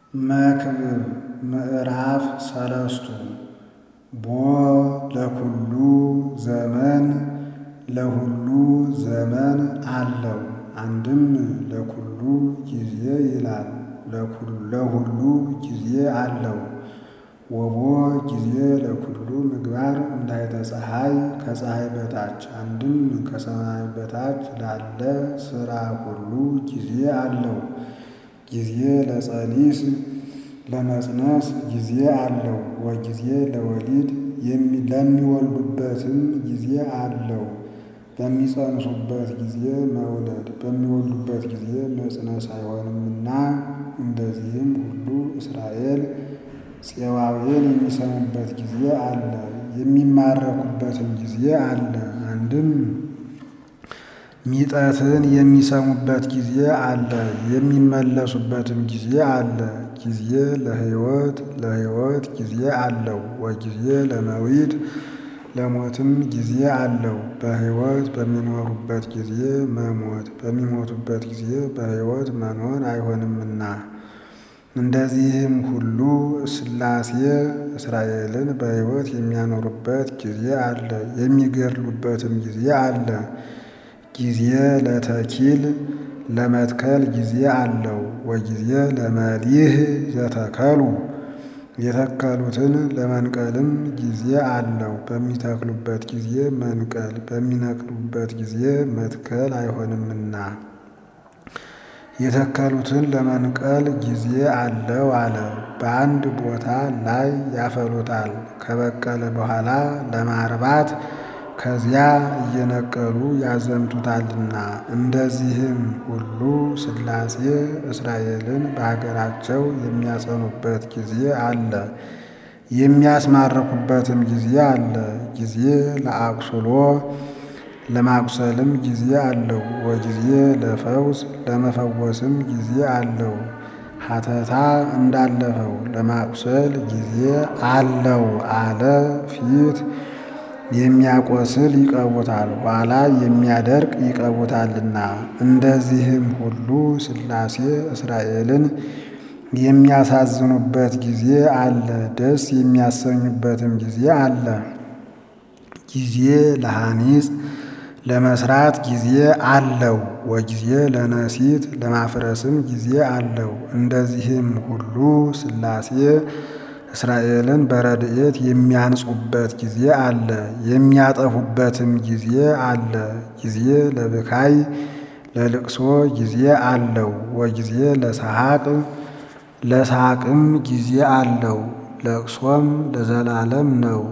መክብብ ምዕራፍ ሰለስቱ ቦ ለኩሉ ዘመን ለሁሉ ዘመን አለው። አንድም ለኩሉ ጊዜ ይላል። ለሁሉ ጊዜ አለው። ወቦ ጊዜ ለኩሉ ምግባር እንዳይተ ፀሐይ ከፀሐይ በታች አንድም ከሰማይ በታች ላለ ሥራ ሁሉ ጊዜ አለው። ጊዜ ለጸኒስ ለመጽነስ ጊዜ አለው። ወጊዜ ለወሊድ ለሚወልዱበትም ጊዜ አለው። በሚጸንሱበት ጊዜ መውለድ በሚወልዱበት ጊዜ መጽነስ አይሆንምና እንደዚህም ሁሉ እስራኤል ፄዋዌን የሚሰሙበት ጊዜ አለ፣ የሚማረኩበትም ጊዜ አለ። አንድም ሚጠትን የሚሰሙበት ጊዜ አለ፣ የሚመለሱበትም ጊዜ አለ። ጊዜ ለሕይወት ለሕይወት ጊዜ አለው። ወጊዜ ለመዊት ለሞትም ጊዜ አለው። በሕይወት በሚኖሩበት ጊዜ መሞት በሚሞቱበት ጊዜ በሕይወት መኖር አይሆንምና እንደዚህም ሁሉ ሥላሴ እስራኤልን በሕይወት የሚያኖሩበት ጊዜ አለ፣ የሚገድሉበትም ጊዜ አለ። ጊዜ ለተኪል ለመትከል ጊዜ አለው። ወጊዜ ለመሊህ ዘተከሉ የተከሉትን ለመንቀልም ጊዜ አለው። በሚተክሉበት ጊዜ መንቀል በሚነቅሉበት ጊዜ መትከል አይሆንምና የተከሉትን ለመንቀል ጊዜ አለው አለ። በአንድ ቦታ ላይ ያፈሉታል። ከበቀለ በኋላ ለማርባት ከዚያ እየነቀሉ ያዘምቱታልና። እንደዚህም ሁሉ ሥላሴ እስራኤልን በሀገራቸው የሚያጸኑበት ጊዜ አለ፣ የሚያስማርኩበትም ጊዜ አለ። ጊዜ ለአቁስሎ ለማቁሰልም ጊዜ አለው። ወጊዜ ለፈውስ ለመፈወስም ጊዜ አለው። ሀተታ እንዳለፈው ለማቁሰል ጊዜ አለው አለ። ፊት የሚያቆስል ይቀቡታል፣ ኋላ የሚያደርቅ ይቀቡታልና። እንደዚህም ሁሉ ሥላሴ እስራኤልን የሚያሳዝኑበት ጊዜ አለ፣ ደስ የሚያሰኙበትም ጊዜ አለ። ጊዜ ለሐኒጽ ለመስራት ጊዜ አለው። ወጊዜ ለነሲት ለማፍረስም ጊዜ አለው። እንደዚህም ሁሉ ሥላሴ እስራኤልን በረድኤት የሚያንጹበት ጊዜ አለ፣ የሚያጠፉበትም ጊዜ አለ። ጊዜ ለብካይ ለልቅሶ ጊዜ አለው። ወጊዜ ለሰሐቅ ለሳቅም ጊዜ አለው። ለቅሶም ለዘላለም ነው።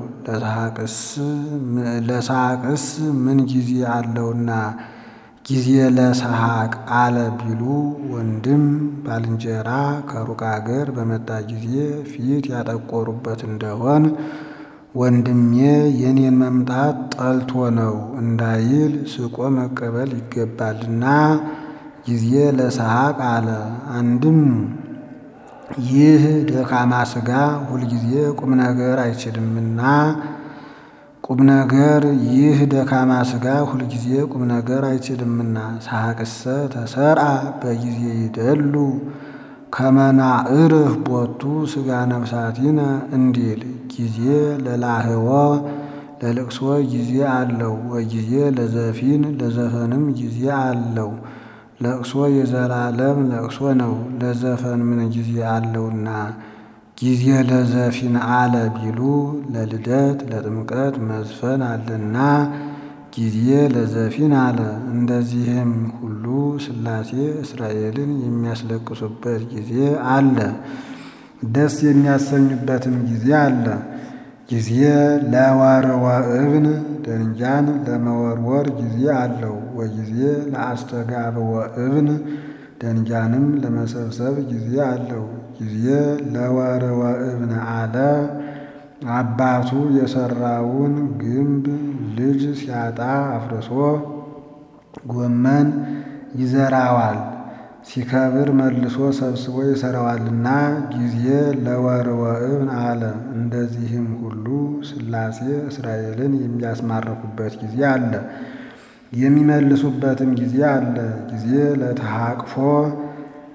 ለሳቅስ ምን ጊዜ አለውና ጊዜ ለሰሐቅ አለ ቢሉ ወንድም ባልንጀራ ከሩቅ አገር በመጣ ጊዜ ፊት ያጠቆሩበት እንደሆን ወንድሜ የኔን መምጣት ጠልቶ ነው እንዳይል ስቆ መቀበል ይገባልና ጊዜ ለሰሐቅ አለ። አንድም ይህ ደካማ ሥጋ ሁልጊዜ ቁም ነገር አይችልምና ቁም ነገር ይህ ደካማ ሥጋ ሁልጊዜ ቁም ነገር አይችልምና ሰሐቅሰ ተሰርአ በጊዜ ይደሉ ከመናዕርህ ቦቱ ሥጋ ነፍሳቲነ እንዲል ጊዜ ለላህወ ለልቅሶ ጊዜ አለው። ወጊዜ ለዘፊን ለዘፈንም ጊዜ አለው። ለቅሶ የዘላለም ለቅሶ ነው፣ ለዘፈን ምን ጊዜ አለውና ጊዜ ለዘፊን አለ ቢሉ ለልደት ለጥምቀት መዝፈን አለና ጊዜ ለዘፊን አለ። እንደዚህም ሁሉ ሥላሴ እስራኤልን የሚያስለቅሱበት ጊዜ አለ፣ ደስ የሚያሰኙበትም ጊዜ አለ። ጊዜ ለወርወ እብን ደንጃን ለመወርወር ጊዜ አለው። ወጊዜ ለአስተጋብወ እብን ደንጃንም ለመሰብሰብ ጊዜ አለው። ጊዜ ለወርወ እብን አለ። አባቱ የሰራውን ግንብ ልጅ ሲያጣ አፍርሶ ጎመን ይዘራዋል፣ ሲከብር መልሶ ሰብስቦ ይሰራዋልና ጊዜ ለወርወ እብን አለ። እንደዚህም ሁሉ ሥላሴ እስራኤልን የሚያስማርኩበት ጊዜ አለ፣ የሚመልሱበትም ጊዜ አለ። ጊዜ ለተሐቅፎ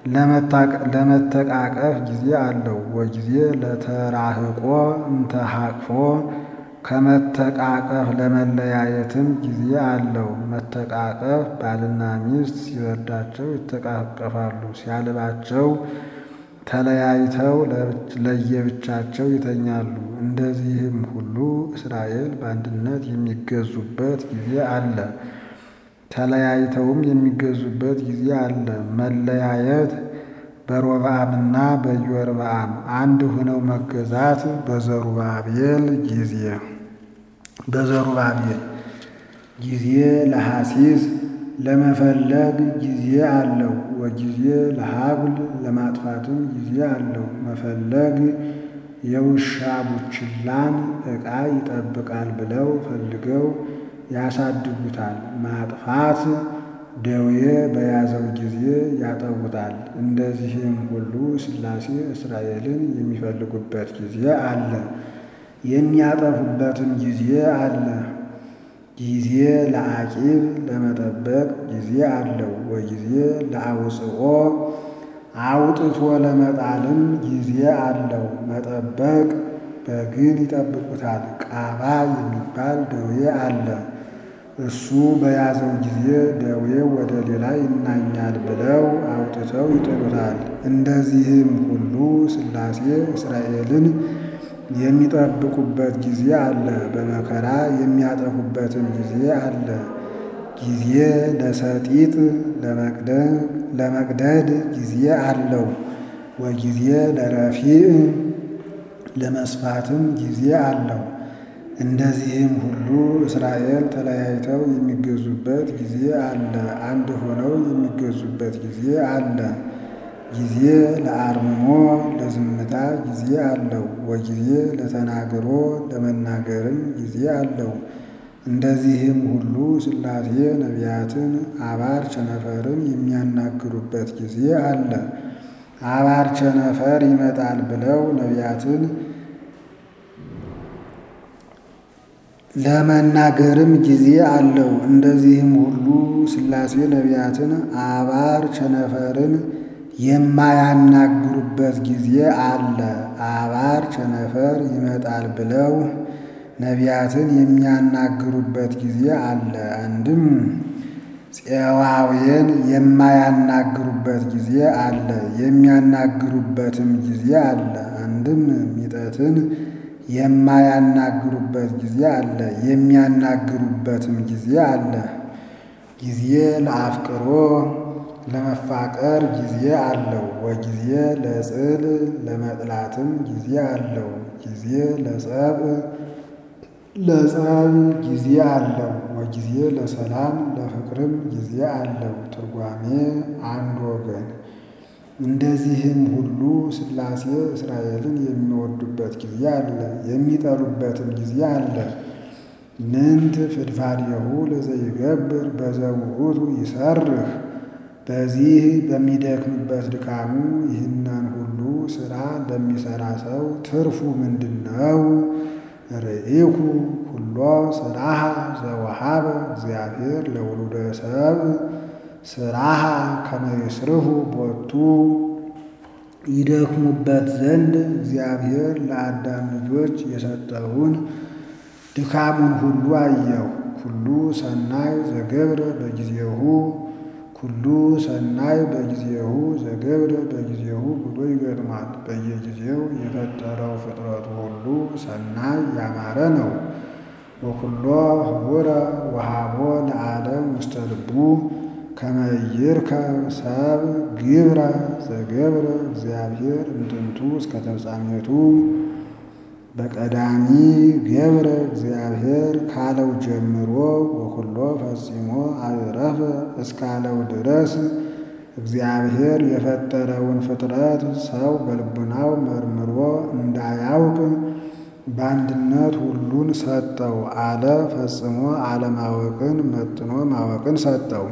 ለመተቃቀፍ ጊዜ አለው። ወጊዜ ለተራህቆ እንተሃቅፎ ከመተቃቀፍ ለመለያየትም ጊዜ አለው። መተቃቀፍ ባልና ሚስት ሲበርዳቸው ይተቃቀፋሉ፣ ሲያልባቸው ተለያይተው ለየብቻቸው ይተኛሉ። እንደዚህም ሁሉ እስራኤል በአንድነት የሚገዙበት ጊዜ አለ፣ ተለያይተውም የሚገዙበት ጊዜ አለ። መለያየት በሮብዓምና በኢዮርብዓም አንድ ሆነው መገዛት በዘሩባቤል ጊዜ በዘሩባቤል ጊዜ ለሐሲስ ለመፈለግ ጊዜ አለው። ወጊዜ ለሀብል ለማጥፋትም ጊዜ አለው። መፈለግ የውሻ ቡችላን ዕቃ ይጠብቃል ብለው ፈልገው ያሳድጉታል። ማጥፋት ደዌ በያዘው ጊዜ ያጠቡታል። እንደዚህም ሁሉ ሥላሴ እስራኤልን የሚፈልጉበት ጊዜ አለ፣ የሚያጠፉበትም ጊዜ አለ። ጊዜ ለአቂብ ለመጠበቅ ጊዜ አለው። ወጊዜ ለአውፅኦ አውጥቶ ለመጣልም ጊዜ አለው። መጠበቅ በግን ይጠብቁታል። ቃባ የሚባል ደዌ አለ። እሱ በያዘው ጊዜ ደዌው ወደ ሌላ ይናኛል ብለው አውጥተው ይጥሉታል። እንደዚህም ሁሉ ሥላሴ እስራኤልን የሚጠብቁበት ጊዜ አለ፣ በመከራ የሚያጠፉበትም ጊዜ አለ። ጊዜ ለሰጢጥ ለመቅደድ ጊዜ አለው። ወጊዜ ለረፊዕ ለመስፋትም ጊዜ አለው። እንደዚህም ሁሉ እስራኤል ተለያይተው የሚገዙበት ጊዜ አለ፣ አንድ ሆነው የሚገዙበት ጊዜ አለ። ጊዜ ለአርምሞ ለዝምታ ጊዜ አለው። ወጊዜ ለተናግሮ ለመናገርም ጊዜ አለው። እንደዚህም ሁሉ ሥላሴ ነቢያትን አባር ቸነፈርን የሚያናግሩበት ጊዜ አለ። አባር ቸነፈር ይመጣል ብለው ነቢያትን ለመናገርም ጊዜ አለው። እንደዚህም ሁሉ ሥላሴ ነቢያትን አባር ቸነፈርን የማያናግሩበት ጊዜ አለ። አባር ቸነፈር ይመጣል ብለው ነቢያትን የሚያናግሩበት ጊዜ አለ። አንድም ፄዋውያን የማያናግሩበት ጊዜ አለ፣ የሚያናግሩበትም ጊዜ አለ። አንድም ሚጠትን የማያናግሩበት ጊዜ አለ፣ የሚያናግሩበትም ጊዜ አለ። ጊዜ ለአፍቅሮ ለመፋቀር ጊዜ አለው። ወጊዜ ለጽል ለመጥላትም ጊዜ አለው። ጊዜ ለጸብ ለጸብ ጊዜ አለው። ወጊዜ ለሰላም ለፍቅርም ጊዜ አለው። ትርጓሜ አንድ ወገን። እንደዚህም ሁሉ ሥላሴ እስራኤልን የሚወዱበት ጊዜ አለ፣ የሚጠሉበትም ጊዜ አለ። ምንት ፍድፋድየሁ ለዘይገብር በዘውዑቱ ይሰርህ በዚህ በሚደክምበት ድካሙ ይህንን ሁሉ ሥራ ለሚሠራ ሰው ትርፉ ምንድን ነው? ርኢኩ ኩሎ ሥራሃ ዘወሃበ እግዚአብሔር ለውሉደ ሰብእ ሥራሃ ከመ ይስርሁ ቦቱ ይደክሙበት ዘንድ እግዚአብሔር ለአዳም ልጆች የሰጠውን ድካሙን ሁሉ አየሁ። ኩሉ ሰናይ ዘገብረ በጊዜሁ ኩሉ ሰናይ በጊዜሁ ዘገብረ በጊዜሁ ብሎ ይገጥማል። በየጊዜው የፈጠረው ፍጥረቱ ሁሉ ሰናይ ያማረ ነው። ወኩሎ ህቡረ ወሃቦ ለዓለም ውስተ ልቡ ከመ ይርከብ ሰብ ግብረ ዘገብረ እግዚአብሔር እምጥንቱ እስከ ተፍጻሜቱ በቀዳሚ ገብረ እግዚአብሔር ካለው ጀምሮ ወኩሎ ፈጺሞ አዕረፈ እስካለው ድረስ እግዚአብሔር የፈጠረውን ፍጥረት ሰው በልቡናው መርምሮ እንዳያውቅ በአንድነት ሁሉን ሰጠው አለ። ፈጽሞ አለማወቅን መጥኖ ማወቅን ሰጠው።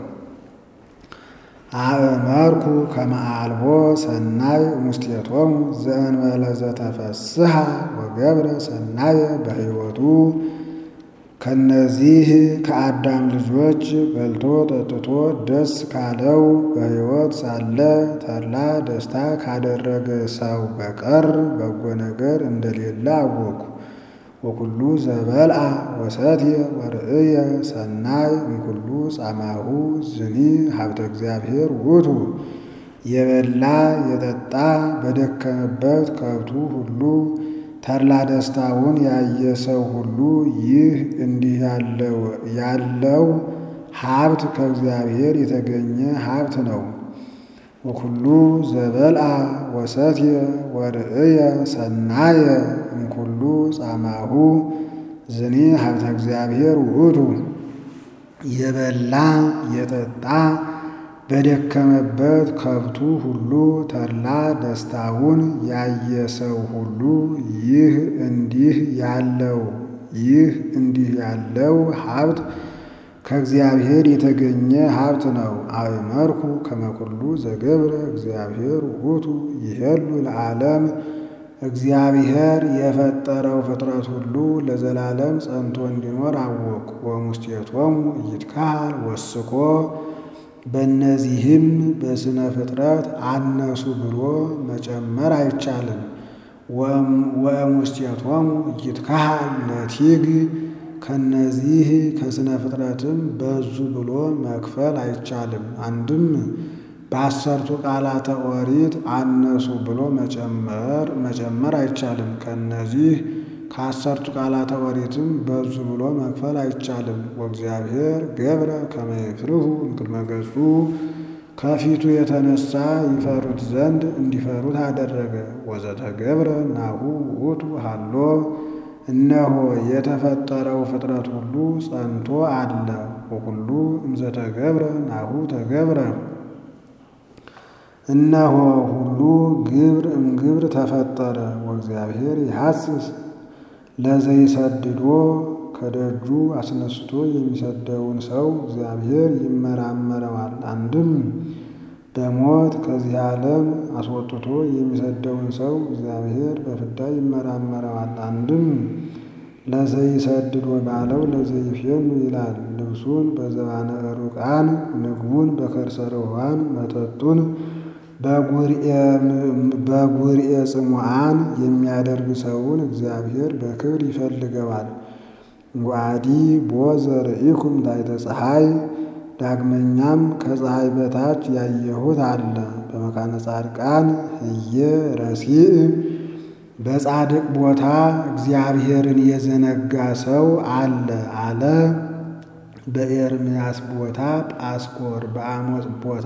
አእመርኩ ከመ አልቦ ሰናይ እሙስቴቶሙ ዘእንበለ ዘተፈስሐ ወገብረ ሰናየ በሕይወቱ ከነዚህ ከአዳም ልጆች በልቶ ጠጥቶ ደስ ካለው በሕይወት ሳለ ተድላ ደስታ ካደረገ ሰው በቀር በጎ ነገር እንደሌለ አወቁ። ወኩሉ ዘበልአ ወሰትየ ወርእየ ሰናይ እምኩሉ ጻማሁ ዝኒ ሀብተ እግዚአብሔር ውእቱ። የበላ የጠጣ በደከመበት ከብቱ ሁሉ ተድላ ደስታውን ያየ ሰው ሁሉ ይህ እንዲህ ያለው ሀብት ከእግዚአብሔር የተገኘ ሀብት ነው። ወኩሉ ዘበልአ ወሰትየ ወርእየ ሰናየ እምኩሉ ጻማሁ ዝኒ ሀብተ እግዚአብሔር ውእቱ። የበላ የጠጣ በደከመበት ከብቱ ሁሉ ተድላ ደስታውን ያየ ሰው ሁሉ ይህ እንዲህ ያለው ይህ እንዲህ ያለው ሀብት ከእግዚአብሔር የተገኘ ሀብት ነው። አእመርኩ ከመ ኩሉ ዘገብረ እግዚአብሔር ውእቱ ይሄሉ ለዓለም እግዚአብሔር የፈጠረው ፍጥረት ሁሉ ለዘላለም ጸንቶ እንዲኖር አወቅ። ወሙስቴቶሙ ይትካሃል ወስኮ በእነዚህም በስነ ፍጥረት አነሱ ብሎ መጨመር አይቻልም። ወሙስቴቶሙ ይትካሃል ነቲግ ከነዚህ ከስነ ፍጥረትም በዙ ብሎ መክፈል አይቻልም። አንድም በአሰርቱ ቃላተ ኦሪት አነሱ ብሎ መጨመር መጨመር አይቻልም። ከነዚህ ከአሰርቱ ቃላተ ኦሪትም በዙ ብሎ መክፈል አይቻልም። ወእግዚአብሔር ገብረ ከመ ይፍርሁ እምቅድመ ገጹ ከፊቱ የተነሳ ይፈሩት ዘንድ እንዲፈሩት አደረገ። ወዘተገብረ ናሁ ውእቱ ሃሎ እነሆ የተፈጠረው ፍጥረት ሁሉ ጸንቶ አለ። ወኩሉ እምዘተገብረ ናሁ ተገብረ እነሆ ሁሉ ግብር እምግብር ተፈጠረ። ወእግዚአብሔር ይሐስስ ለዘይሰድዶ ከደጁ አስነስቶ የሚሰደውን ሰው እግዚአብሔር ይመራመረዋል። አንድም በሞት ከዚህ ዓለም አስወጥቶ የሚሰደውን ሰው እግዚአብሔር በፍዳ ይመራመረዋል። አንድም ለዘይሰድዶ ባለው ለዘይፌኑ ይላል። ልብሱን በዘባነ ሩቃን ምግቡን በከርሰ ርሑባን መጠጡን በጉርኤ ጽሙዓን የሚያደርግ ሰውን እግዚአብሔር በክብር ይፈልገዋል። ወአዲ ቦ ዘርኢኩም ታሕተ ፀሐይ ዳግመኛም ከፀሐይ በታች ያየሁት አለ። በመካነ ጻድቃን ህየ ረሲእ በጻድቅ ቦታ እግዚአብሔርን የዘነጋ ሰው አለ አለ። በኤርምያስ ቦታ ጳስኮር፣ በአሞጽ ቦታ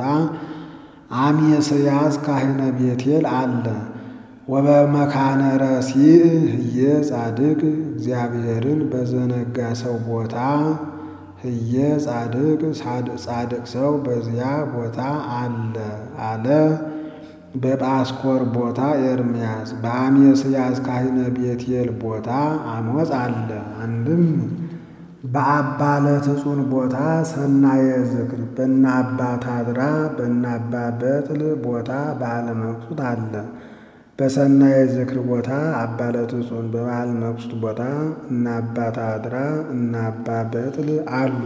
አሜስያስ ካህነ ቤቴል አለ። ወበመካነ ረሲእ ህየ ጻድቅ እግዚአብሔርን በዘነጋ ሰው ቦታ ህየ ጻድቅ ጻድቅ ሰው በዚያ ቦታ አለ አለ። በጳስኮር ቦታ ኤርምያስ በአሜስያስ ካህነ ቤቴል ቦታ አሞጽ አለ። አንድም በአባ ለትጹን ቦታ ሰናየ ዝክር በእነ አባ ታድራ በእነ አባ በጥል ቦታ በዓለ መቅሱት አለ። በሰናየ ዝክር ቦታ አባ ለትጹን በበዓለ መቅሱት ቦታ እነ አባ ታድራ እነ አባ በጥል አሉ።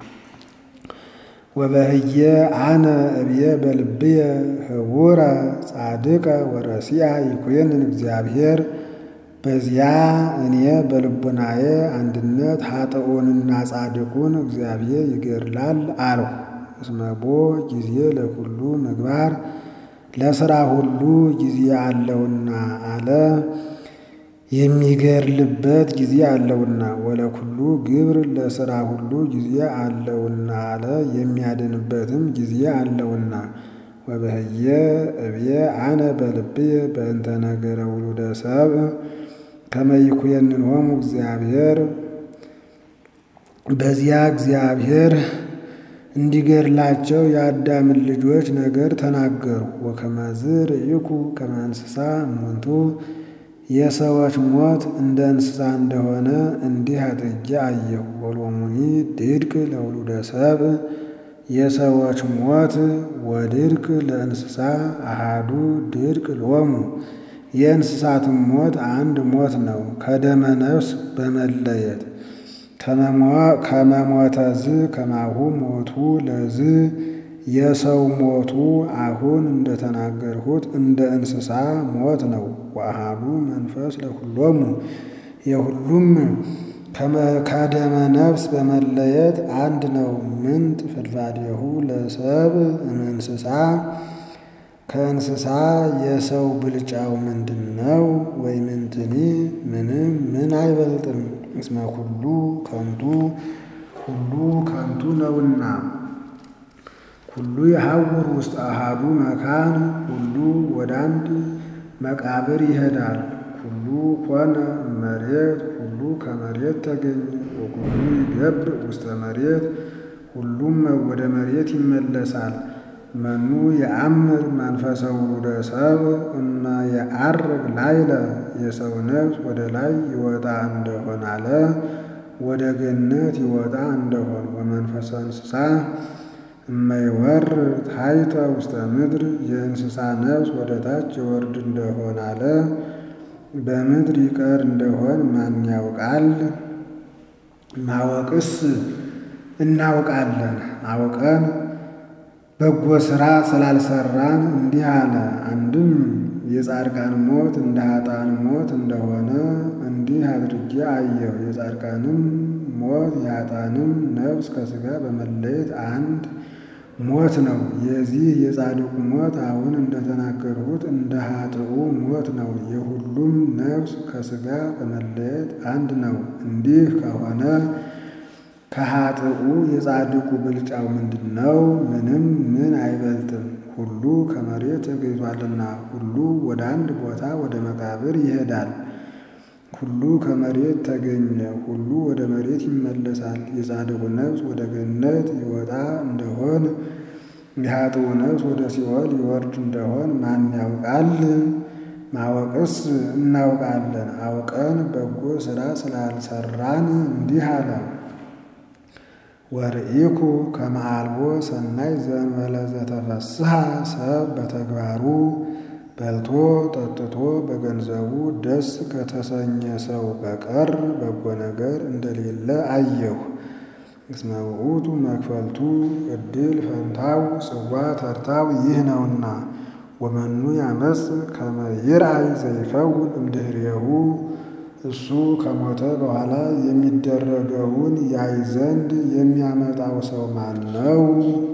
ወበህየ አነ እብየ በልብየ ህቡረ ጻድቀ ወረሲያ ይኩንን እግዚአብሔር በዚያ እኔ በልቡናዬ አንድነት ኃጥኡንና ጻድቁን እግዚአብሔር ይገድላል አልሁ። እስመቦ ጊዜ ለኩሉ ምግባር ለሥራ ሁሉ ጊዜ አለውና አለ። የሚገድልበት ጊዜ አለውና ወለኩሉ ግብር ለሥራ ሁሉ ጊዜ አለውና አለ። የሚያድንበትም ጊዜ አለውና ወበህየ እብየ አነ በልብየ በእንተ ነገረ ውሉደ ሰብእ ከመ ይኩነንሆሙ እግዚአብሔር በዚያ እግዚአብሔር እንዲገድላቸው የአዳምን ልጆች ነገር ተናገሩ። ወከመዝ ርኢኩ ከመ እንስሳ እሙንቱ የሰዎች ሞት እንደ እንስሳ እንደሆነ እንዲህ አድርጌ አየሁ። ወሎሙኒ ድድቅ ለውሉደ ሰብእ የሰዎች ሞት ወድድቅ ለእንስሳ አሃዱ ድድቅ ሎሙ የእንስሳትም ሞት አንድ ሞት ነው፣ ከደመ ነፍስ በመለየት ከመሞተዝ ከማሁ ሞቱ ለዝ የሰው ሞቱ አሁን እንደተናገርሁት እንደ እንስሳ ሞት ነው። ወአሐዱ መንፈስ ለኩሎሙ የሁሉም ከደመ ነፍስ በመለየት አንድ ነው። ምንት ፍልፋዴሁ ለሰብ እንስሳ ከእንስሳ የሰው ብልጫው ምንድን ነው? ወይ ምንትኒ ምንም ምን አይበልጥም። እስመ ኩሉ ከንቱ ሁሉ ከንቱ ነውና ሁሉ የሐውር ውስጥ አሃዱ መካን ሁሉ ወደ አንድ መቃብር ይሄዳል። ሁሉ ኮነ መሬት ሁሉ ከመሬት ተገኘ። ወኩሉ ይገብር ውስተ መሬት ሁሉም ወደ መሬት ይመለሳል። መኑ የአምር መንፈሰ ውሉደ ሰብ እመ የዐርግ ላይለ የሰው ነፍስ ወደ ላይ ይወጣ እንደሆን አለ ወደ ገነት ይወጣ እንደሆን ወመንፈሰ እንስሳ እመይወር ታሕተ ውስተ ምድር የእንስሳ ነፍስ ወደ ታች ይወርድ እንደሆን አለ በምድር ይቀር እንደሆን ማን ያውቃል? ማወቅስ እናውቃለን አውቀን በጎ ሥራ ስላልሰራን እንዲህ አለ። አንድም የጻድቃን ሞት እንደ ኃጥአን ሞት እንደሆነ እንዲህ አድርጌ አየሁ። የጻድቃንም ሞት የኃጥአንም ነፍስ ከሥጋ በመለየት አንድ ሞት ነው። የዚህ የጻድቁ ሞት አሁን እንደተናገርሁት እንደ ኃጥኡ ሞት ነው። የሁሉም ነፍስ ከሥጋ በመለየት አንድ ነው። እንዲህ ከሆነ ከኃጥኡ የጻድቁ ብልጫው ምንድን ነው? ምንም ምን አይበልጥም። ሁሉ ከመሬት ተገኝቷልና ሁሉ ወደ አንድ ቦታ ወደ መቃብር ይሄዳል። ሁሉ ከመሬት ተገኘ፣ ሁሉ ወደ መሬት ይመለሳል። የጻድቁ ነፍስ ወደ ገነት ይወጣ እንደሆን የኃጥኡ ነፍስ ወደ ሲኦል ይወርድ እንደሆን ማን ያውቃል? ማወቅስ እናውቃለን አውቀን በጎ ሥራ ስላልሰራን እንዲህ አለ። ወርኢኩ ከመ አልቦ ሰናይ ዘእንበለ ዘተፈስሐ ሰብ በተግባሩ በልቶ ጠጥቶ በገንዘቡ ደስ ከተሰኘ ሰው በቀር በጎ ነገር እንደሌለ አየሁ። እስመ ውእቱ መክፈልቱ ዕድል ፈንታው ጽዋ ተርታው ይህ ነውና። ወመኑ ያመጽ ከመ ይርአይ ዘይከውን እምድኅሬሁ እሱ ከሞተ በኋላ የሚደረገውን ያይ ዘንድ የሚያመጣው ሰው ማን ነው?